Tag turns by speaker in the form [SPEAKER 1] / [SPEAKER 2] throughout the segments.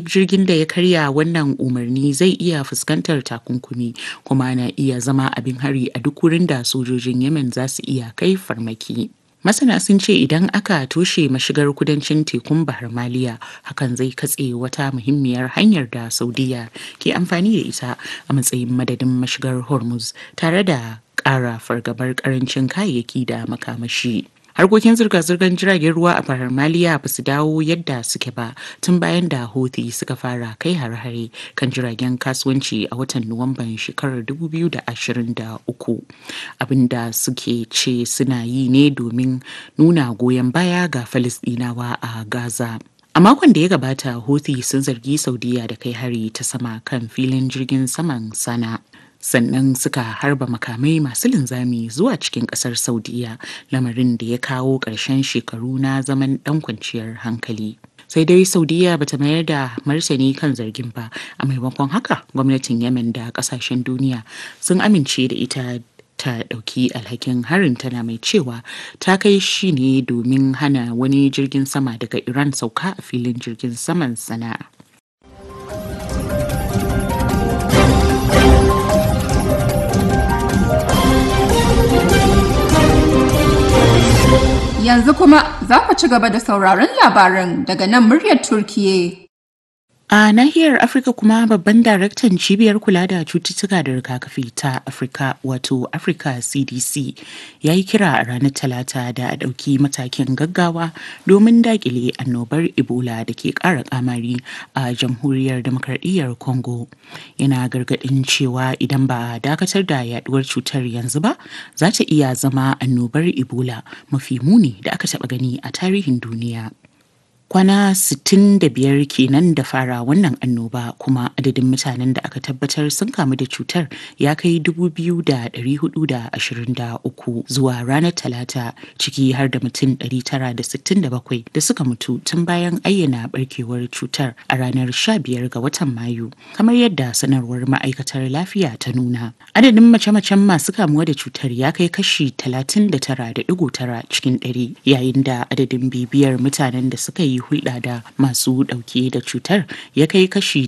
[SPEAKER 1] jirgin da ya karya wannan umarni zai iya fuskantar takunkumi kuma na iya zama abin hari a duk wurin da sojojin Yemen za su iya kai farmaki. Masana sun ce idan aka toshe mashigar kudancin tekun Bahar Maliya hakan zai katse wata muhimmiyar hanyar da Saudiya ke amfani da ita a matsayin madadin mashigar Hormuz tare da ƙara fargabar ƙarancin kayayyaki da makamashi. harkokin zirga-zirgar jiragen ruwa a bahar maliya ba su dawo yadda suke ba tun bayan da houthi suka fara kai hare-hare kan jiragen kasuwanci a watan nuwamban shekarar 2023 abinda suke ce suna yi ne domin nuna goyon baya ga falisdinawa a gaza A makon da ya gabata, Houthi sun zargi Saudiya da kai hari ta sama kan filin jirgin saman sana. Sannan suka harba makamai masu linzami zuwa cikin kasar Saudiya, lamarin da ya kawo ƙarshen shekaru na zaman ɗan kwanciyar hankali. sai dai saudiya bata mayar da martani kan zargin ba a maimakon haka gwamnatin yemen da kasashen duniya sun amince da ita ta ɗauki alhakin harin tana mai cewa ta kai shi ne domin hana wani jirgin sama daga iran sauka a filin jirgin saman sana'a
[SPEAKER 2] Yanzu kuma za ku ci gaba da sauraron labaran daga nan muryar Turkiye.
[SPEAKER 1] A nahiyar Afirka kuma babban daraktan cibiyar kula da cututtuka da rigakafi ta Afirka wato Africa CDC ya yi kira a ranar Talata da a ɗauki matakin gaggawa domin dakile annobar Ebola da ke ƙara kamari a jamhuriyar demokradiyyar Congo. Yana gargaɗin cewa idan ba a dakatar da yaduwar cutar yanzu ba, za ta iya zama annobar Ebola mafi muni da aka taɓa gani a tarihin duniya. kwana 65 kenan da fara wannan annoba kuma adadin mutanen da aka tabbatar sun kamu da cutar ya kai 2,423 zuwa ranar talata ciki har da mutum 967 da suka mutu tun bayan ayyana barkewar cutar a ranar 15 ga watan mayu kamar yadda sanarwar ma'aikatar lafiya ta nuna adadin mace-macen masu kamuwa da cutar ya kai kashi 39.9 cikin 100 yayin da adadin bibiyar mutanen da suka yi hulɗa da masu ɗauke da cutar ya kai kashi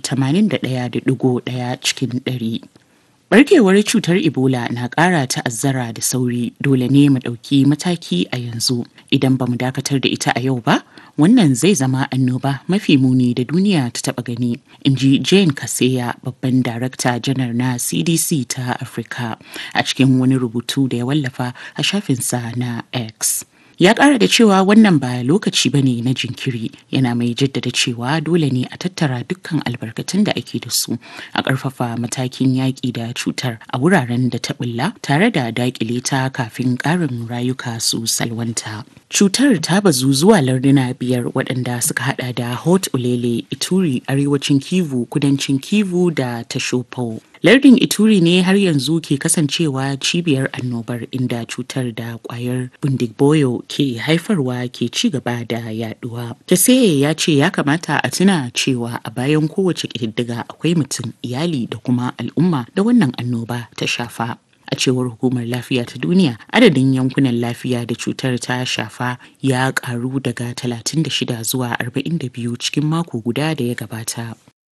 [SPEAKER 1] 81.1 cikin ɗari. Barkewar cutar Ebola na ƙara ta'azzara da sauri dole ne mu ɗauki mataki a yanzu idan ba mu dakatar da ita a yau ba wannan zai zama annoba mafi muni da duniya ta taɓa gani in ji Jane Kaseya babban darakta janar na CDC ta Afirka a cikin wani rubutu da ya wallafa a shafinsa na X. ya kara da cewa wannan ba lokaci ba ne na jinkiri yana mai jaddada cewa dole ne a tattara dukkan albarkatun da ake da su a ƙarfafa matakin yaƙi da cutar a wuraren da ta bulla tare da daƙile ta kafin ƙarin rayuka su salwanta cutar ta bazu zuwa larduna biyar waɗanda suka hada da hot ulele ituri arewacin kivu kudancin kivu da tashopo lardin ituri ne har yanzu ke kasancewa cibiyar annobar inda cutar da kwayar bundigboyo ke haifarwa ke ci gaba da yaduwa taseye ya ce ya kamata a tuna cewa a bayan kowace ƙididdiga akwai mutum iyali da kuma al'umma da wannan annoba ta shafa a cewar hukumar lafiya ta duniya adadin yankunan lafiya da cutar ta shafa ya karu daga 36 zuwa 42 cikin mako guda da ya gabata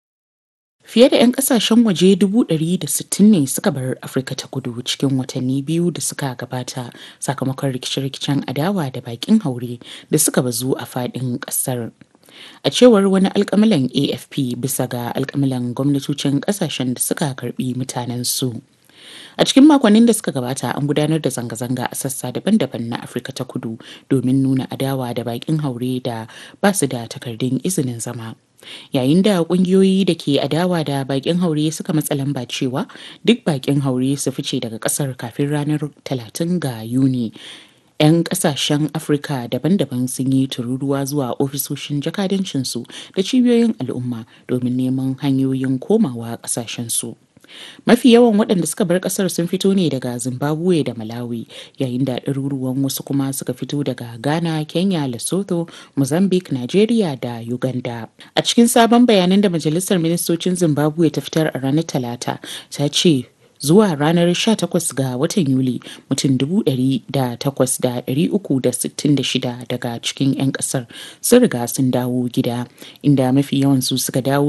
[SPEAKER 1] Fiye da 'yan kasashen waje 160 ne suka bar Afirka ta kudu cikin watanni biyu da suka gabata sakamakon rikice-rikicen adawa da bakin haure da suka bazu a faɗin ƙasar. A cewar wani alkamilan AFP bisa ga alkamilan gwamnatocin ƙasashen da suka karbi mutanen su. A cikin makonnin da suka gabata an gudanar da zanga-zanga a sassa daban-daban na Afirka ta kudu domin nuna adawa da bakin haure da ba su da takardun izinin zama. Yayin da kungiyoyi da ke adawa da bakin haure suka matsa lamba cewa duk bakin haure su fice daga kasar kafin ranar 30 ga Yuni. 'Yan kasashen Afirka daban-daban sun yi tururuwa zuwa ofisoshin jakadancinsu da cibiyoyin al'umma domin neman hanyoyin komawa kasashensu. mafi yawan waɗanda suka bar ƙasar sun fito ne daga zimbabwe da malawi yayin da ɗaruruwan wasu kuma suka fito daga ghana kenya lesotho mozambique nigeria da uganda a cikin sabon bayanan da majalisar ministocin zimbabwe ta fitar a ranar talata ta ce zuwa ranar 18 ga watan Yuli mutum 108,366 daga cikin 'yan kasar sun riga sun dawo gida inda mafi yawansu suka dawo